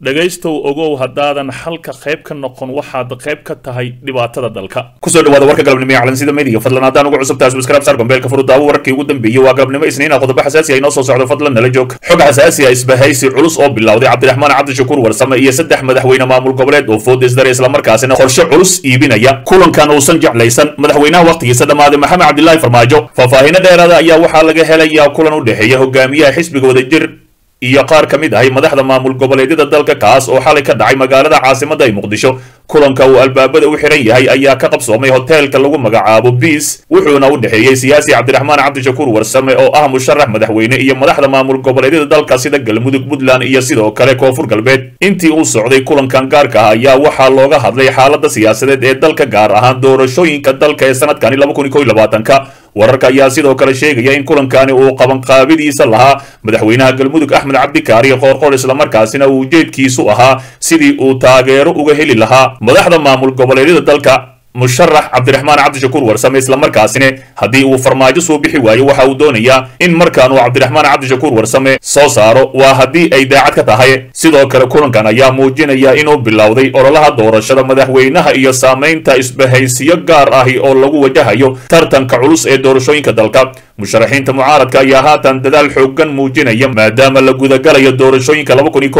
dhegaystow ogow haddaadan xalka qayb ka noqon waxaad qayb ka tahay dhibaatada dalka kusoo dhawaada warka galabnimo ee calansida media fadlan haddaan ugu cusub tahay subscribe sar gombeelka furudaawo wararkii ugu dambeeyey waa galabnimo isniina qodobo xasaasi ah inoo soo socdo fadlan nala joog xog xasaasi ah isbahaysi culus oo bilowday cabdiraxmaan cabdishakuur warsame iyo saddex madaxweyne maamul goboleed oo food isdare islamarkaasina qorshe culus iibinaya kulankan uusan jeclaysan madaxweynaha wakhtigiisa dhammaaday maxamed cabdilaahi farmaajo faahfaahinno dheeraada ayaa waxaa laga helayaa kulan u dhexeeya hogaamiyaha xisbiga wadajir iyo qaar ka mid ahay madaxda maamul goboleedyada dalka kaas oo xalay ka dhacay magaalada caasimadda ee muqdisho kulanka uu albaabada u xiran yahay ayaa ka qabsoomay hoteelka lagu magacaabo biis wuxuuna u dhexeeyey siyaasi cabdiraxmaan cabdishakuur warsame oo ah musharax madaxweyne iyo madaxda maamul goboleedyada dalka sida galmudug puntland iyo sidoo kale koonfur galbeed intii uu socday kulankan gaarka ah ayaa waxaa looga hadlay xaalada siyaasadeed ee dalka gaar ahaan doorashooyinka dalka ee sanadkani ka wararka ayaa sidoo kale sheegaya in kulankani uu qabanqaabidiisa lahaa madaxweynaha galmudug axmed cabdikaari qoorqoor islamarkaasina uu ujeedkiisu ahaa sidii uu taageero uga heli lahaa madaxda maamul goboleedyada dalka musharax cabdiraxmaan cabdishakuur warsame islamarkaasina haddii uu farmaajo soo bixi waayo waxa uu doonayaa in markaan uu cabdiraxmaan cabdishakuur warsame soo saaro waa haddii ay daacad ka tahay sidoo kale kulankan ayaa muujinaya inuu bilowday ololaha doorashada madaxweynaha iyo saamaynta isbahaysiyo gaar ahi oo lagu wajahayo tartanka culus ee doorashooyinka dalka musharaxiinta mucaaradka ayaa haatan dadaal xoogan muujinaya maadaama la gudagalayo doorashooyinka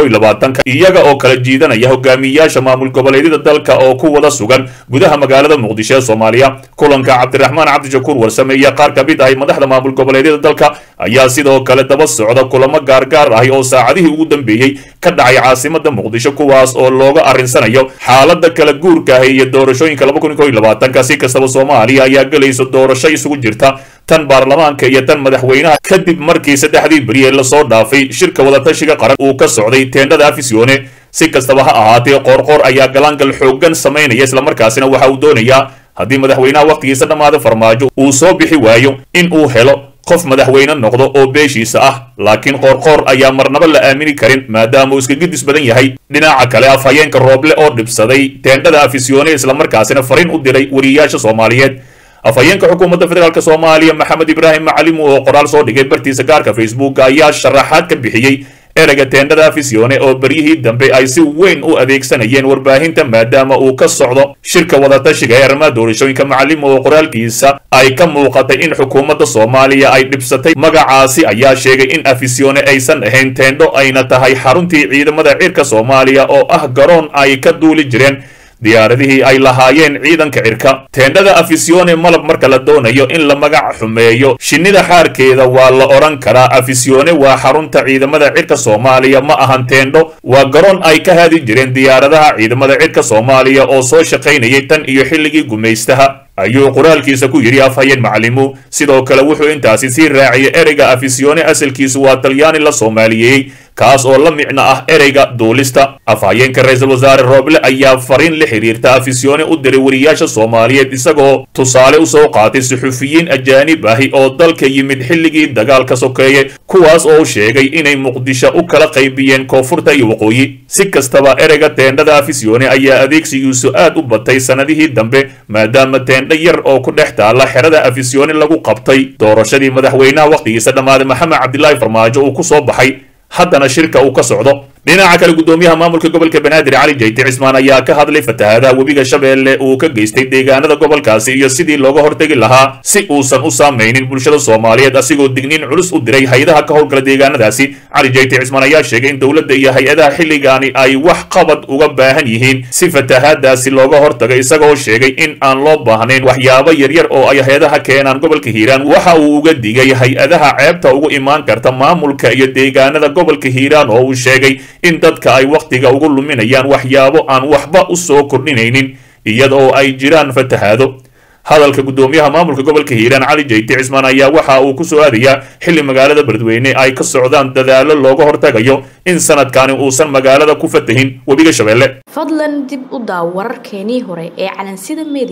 iyaga oo kala jiidanaya hogaamiyayaasha maamul goboleedyada dalka oo ku wada sugan gudaha magaalada muqdisho ee soomaaliya kulanka cabdiraxmaan cabdishakuur warsame iyo qaar ka mid ahay madaxda maamul goboleedyada dalka ayaa sidoo kale daba socda kulamo gaargaar ahi oo saacadihii ugu dambeeyey ka dhacay caasimada muqdisho kuwaas oo looga arrinsanayo xaalada kala guurka ahi iyo doorashooyinka si kastaba soomaaliya ayaa gelayso doorasho isugu jirta tan baarlamaanka iyo tan madaxweynaha kadib markii saddexdii beri ee lasoo dhaafay shirka wadatashiga qaran uu ka socday teendhada afisyoone si kastaba ha ahaatee qoorqoor ayaa galaangal xoogan samaynaya islamarkaasina waxa uu doonayaa haddii madaxweynaha wakhtigiisa dhammaada farmaajo uu soo bixi waayo in uu helo qof madaxweyne noqdo oo beeshiisa ah laakiin qoorqoor ayaa marnaba la aamini karin maadaama uu iska gidis badan yahay dhinaca kale afhayeenka rooble oo dhibsaday teendhada afisyoone islamarkaasina fariin u diray wariyayaasha soomaaliyeed afhayeenka xukuumadda federaalk soomaaliya maxamed ibraahim macalimu oo qoraal soo dhigay bartiisa gaarka facebook ayaa sharaxaad ka bixiyey ereyga teendhada afisyoone oo beryihii dambe ay si weyn u adeegsanayeen warbaahinta maadaama uu ka socdo shirka wadatashiga ee arrimaha doorashooyinka macalimu oo qoraalkiisa ay ka muuqatay in xukuumadda soomaaliya ay dhibsatay magacaasi ayaa sheegay in afisyoone aysan ahayn teendho ayna tahay xaruntii ciidamada cirka soomaaliya oo ah garoon ay ka duuli jireen diyaaradihii ay lahaayeen ciidanka cirka teendhada afisyoone malab marka la doonayo in la magac xumeeyo shinnida xaarkeeda waa la odhan karaa afisyoone waa xarunta ciidamada cirka soomaaliya ma ahan teendho waa garoon ay ka haadi jireen diyaaradaha ciidamada cirka soomaaliya oo soo shaqaynayay tan iyo xilligii gumaystaha ayuu qoraalkiisa ku yidhi afhayeen macalimu sidoo kale wuxuu intaasi sii raaciyay ereyga afisyoone asalkiisu waa talyaani la soomaaliyeeyey kaas oo la micno ah ereyga duulista afhayeenka ra-iisul wasaare rooble ayaa fariin la xiriirta afisyoone u diray wariyaasha soomaaliyeed isagoo tusaale u soo qaatay suxufiyiin ajaanib ahi oo dalka yimid xilligii dagaalka sokeeye kuwaas oo sheegay inay muqdisho u kala qaybiyeen koonfurta iyo waqooyi si kastaba ereyga teendhada afisyoone ayaa adeegsigiisu aad u batay sannadihii dambe maadaama teendha yar oo ku dhex taalla xerada afisyoone lagu qabtay doorashadii madaxweynaha wakhtigiisa dhammaaday maxamed cabdilaahi farmaajo uu ku soo baxay haddana shirka uu ka socdo dhinaca kale guddoomiyaha maamulka gobolka banaadir cali jayte cismaan ayaa ka hadlay fatahaadaha webiga shabeelle uu ka geystay deegaanada gobolkaasi iyo sidii looga hortegi lahaa si uusan u saamaynin bulshada soomaaliyeed asigoo digniin culus u diray hay-adaha ka howlgala deegaanadaasi cali jayte cismaan ayaa sheegay in dowladda iyo hay-adaha xilligaani ay wax qabad uga baahan yihiin si fatahaadaasi looga hortago isagoo sheegay in aan loo baahnayn waxyaabo yaryar oo ay hay-adaha keenaan gobolka hiiraan waxa uu uga digay hay-adaha ceebta ugu imaan karta maamulka iyo deegaanada gobolka hiiraan oo uu sheegay in dadka ay wakhtiga ugu luminayaan waxyaabo aan waxba u soo kordhinaynin iyada oo ay jiraan fatahaado hadalka guddoomiyaha maamulka gobolka hiiraan cali jayte cismaan ayaa waxa uu ku soo aadayaa xilli magaalada beledweyne ay ka socdaan dadaallo looga hortagayo in sanadkani uusan magaalada ku fatahin webiga shabeelle fadlan dib u daaw wararkeenii hore ee calansida mediya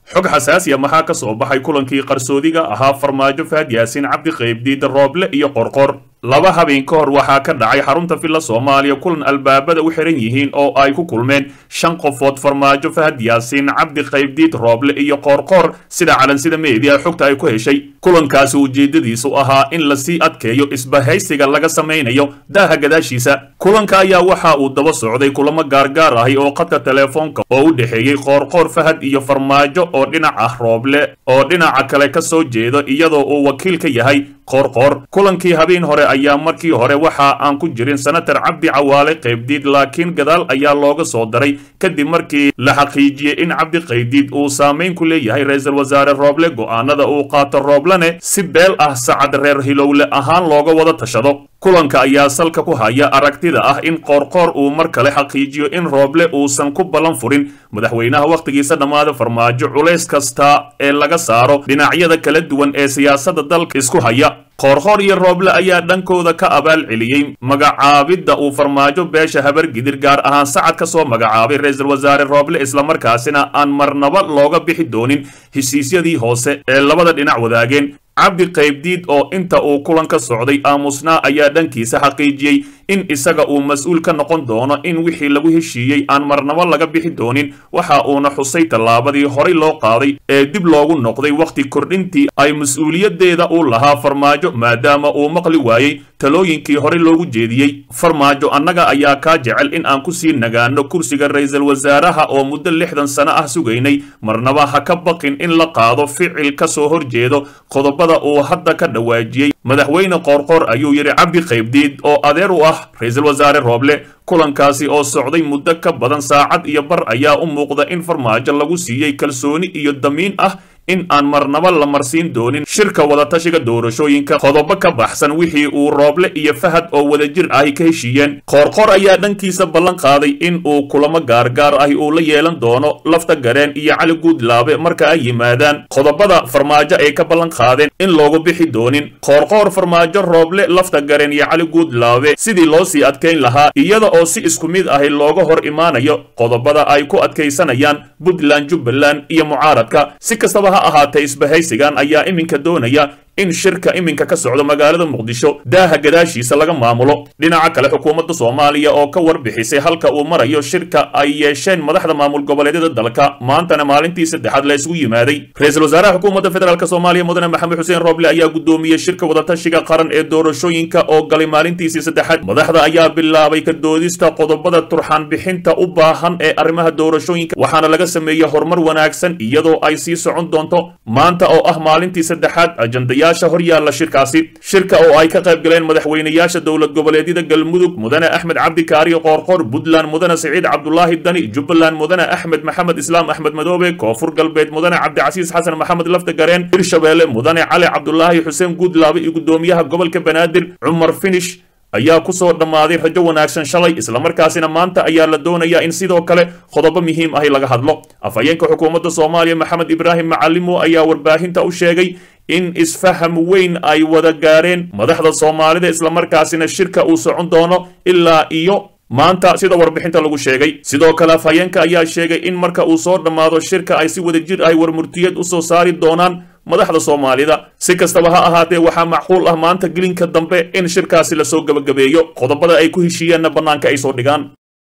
xog xasaasiya maxaa ka soo baxay kulankii qarsoodiga ahaa farmaajo fahad yaasiin cabdi qaybdiid rooble iyo qorqor laba habeen ka hor waxaa ka dhacay xarunta villa soomaaliya kulan albaabada u xiran yihiin oo ay ku kulmeen shan qofood farmaajo fahad yaasiin cabdi qaybdiid rooble iyo qoorqoor sida calansida meediya xogta ay ku heshay kulankaasi ujeedadiisu ahaa in lasii adkeeyo isbahaysiga laga samaynayo daaha gadaashiisa kulanka ayaa waxa uu daba socday kulamo gaargaar ahi oo khadka teleefoonka oo u dhexeeyey qoorqoor fahad iyo farmaajo oo dhinac ah rooble oo dhinaca kale ka soo jeedo iyadoo uu wakiil ka yahay qoorqoor kulankii habeen hore ayaa markii hore waxa aan ku jirin senatar cabdi cawaale qaybdiid laakiin gadaal ayaa looga soo daray kadib markii la xaqiijiyey in cabdi qaybdiid uu saamayn ku leeyahay ra-iisul wasaare rooble go'aanada uu qaato rooblene si beel ah sacad reer hilowle ahaan looga wada tashado kulanka ayaa salka ku haya aragtida ah in qoorqoor uu mar kale xaqiijiyo in rooble uusan ku ballan furin madaxweynaha wakhtigiisa dhammaada farmaajo culays kasta ee laga saaro dhinacyada kala duwan ee siyaasadda dalka isku haya qoorqoor iyo rooble ayaa dhankooda ka abaal celiyey magacaabidda uu farmaajo beesha habargidir gaar ahaan sacad ka soo magacaabay ra-iisul wasaare rooble islamarkaasina aan marnaba looga bixi doonin heshiisyadii hoose ee labada dhinac wadaageen cabdi qaybdiid oo inta uu kulan ka socday aamusnaa ayaa dhankiisa xaqiijiyey in isaga uu mas-uul ka noqon doono in wixii lagu heshiiyey aan marnabo laga bixi doonin waxa uuna xusay tallaabadii horay loo qaaday ee dib loogu noqday wakhti kordhintii ay mas-uuliyaddeeda u lahaa farmaajo maadaama uu maqli waayey talooyinkii horey loogu jeediyey farmaajo annaga ayaa kaa jecel in aan ku sii nagaano kursiga ra-iisul wasaaraha oo muddo lixdan sano ah sugaynay marnaba ha ka baqin in la qaado ficil ka soo horjeedo qodobada uu hadda ka dhawaajiyey madaxweyne qoorqoor ayuu yidhi cabdi qaybdiid oo adeer u ah ra-iisul wasaare rooble kulankaasi oo socday muddo ka badan saacad iyo bar ayaa u muuqda in farmaajo lagu siiyey kalsooni iyo damiin ah in aan marnaba la marsiin doonin shirka wadatashiga doorashooyinka qodobo ka baxsan wixii uu rooble iyo fahad oo wadajir ahi ka heshiiyeen qoorqoor ayaa dhankiisa ballan qaaday in uu kulamo gaargaar ahi uu la yeelan doono lafta gareen iyo cali guudlaabe marka ay yimaadaan qodobada farmaajo ay ka ballan qaadeen in loogu bixi doonin qoorqoor farmaajo rooble lafta gareen iyo cali guudlaabe sidii loo sii adkayn lahaa iyada oo si isku mid ahi looga hor imaanayo qodobada ay ku adkaysanayaan puntland jubbaland iyo mucaaradka si kastaba ha ahaatee isbahaysigan ayaa iminka doonaya in shirka iminka ka socdo magaalada muqdisho daaha gadaashiisa laga maamulo dhinaca kale xukuumadda soomaaliya oo ka warbixisay halka uu marayo shirka ay yeesheen madaxda maamul goboleedyada dalka maantana maalintii saddexaad la isugu yimaaday ra-iisul wasaaraha xukuumadda federaalk soomaaliya mudane maxamed xuseen rooble ayaa gudoomiyey shirka wadatashiga qaran ee doorashooyinka oo galay maalintiisii saddexaad madaxda ayaa bilaabay ka doodista qodobada turxaan bixinta u baahan ee arrimaha doorashooyinka waxaana laga sameeyey horumar wanaagsan iyadoo ay sii socon doonto maanta oo ah maalintii saddexaad ajandaya hor yaalla shirkaasi shirka oo ay ka qayb galeen madaxweynayaasha dowlad goboleedyada galmudug mudane axmed cabdi kaariyo qoorqoor puntland mudane siciid cabdulaahi dani jubbaland mudane axmed maxamed islaam axmed madoobe koonfur galbeed mudane cabdicasiis xasan maxamed lafta gareen hirshabeelle mudane cali cabdulaahi xuseen guudlaabe iyo gudoomiyaha gobolka banaadir cumar finish ayaa ku soo dhammaaday rajo wanaagsan shalay islamarkaasina maanta ayaa la doonayaa in sidoo kale qodobo muhiim ahi laga hadlo afhayeenka xukuumadda soomaaliya maxamed ibraahim macalimo ayaa warbaahinta u sheegay in isfaham weyn ay wada gaareen madaxda soomaalida islamarkaasina shirka uu socon doono ilaa iyo maanta sida warbixinta lagu sheegay sidoo kale afhayeenka ayaa sheegay in marka uu soo dhammaado shirka ay si wadajir ahi warmurtiyeed u soo saari doonaan madaxda soomaalida si kastaba ha ahaatee waxaa macquul ah maanta gelinka dambe in shirkaasi lasoo gebagabeeyo qodobada ay ku heshiiyeenna bannaanka ay soo dhigaan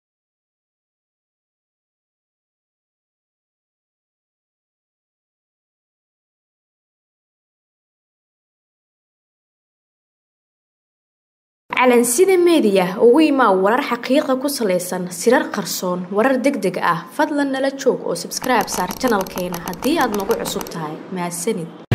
calansida meediya ugu imaa warar xaqiiqa ku salaysan sirar qarsoon warar deg deg ah fadlan nala joog oo sabskribe saar janalkeena haddii aad nagu cusub tahay mahadsanid